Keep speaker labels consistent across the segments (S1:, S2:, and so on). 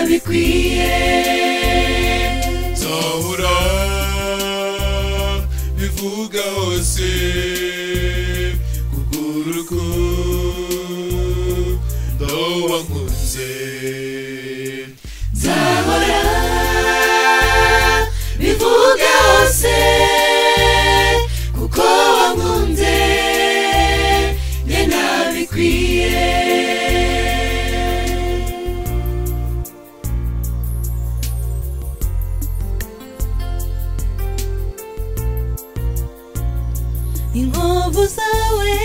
S1: bikwiye zahura bivuga hose kugura urukundo wankunze nzahora bivuga hose kuko wankunze njye ntabikwiye inkovu zawe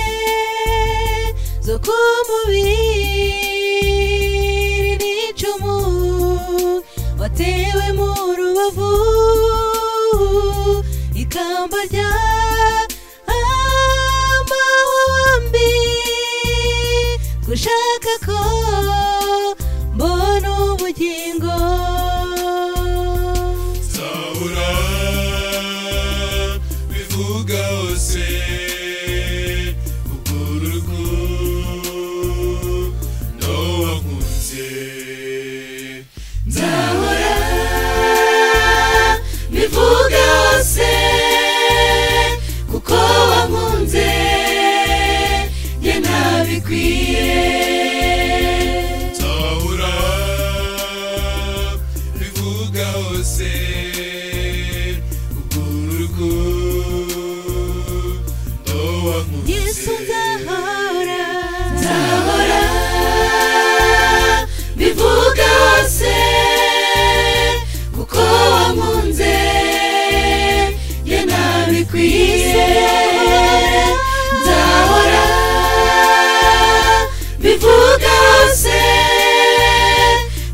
S1: zo ku mubiri ni icumu watewe mu rubavu ikamba rya amahwambi gushaka ko mbona ubugingo
S2: zabura bivuga hose ugura urukundo wankunze
S1: nzahora bivuga hose kuko wankunze njye ntabikwiye
S2: nzahora bivuga hose ugura urukundo wankunze
S1: yesu nzahora nzahora bivuga hose kuko wankunze njye ntabikwiye nzahora bivuga hose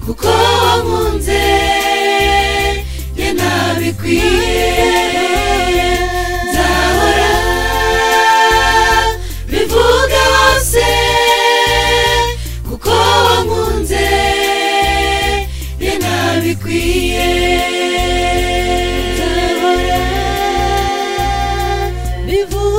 S1: kuko wankunze njye ntabikwiye nzahora bivuga hose kuko wankunze njye ntabikwiye nzahora bivuga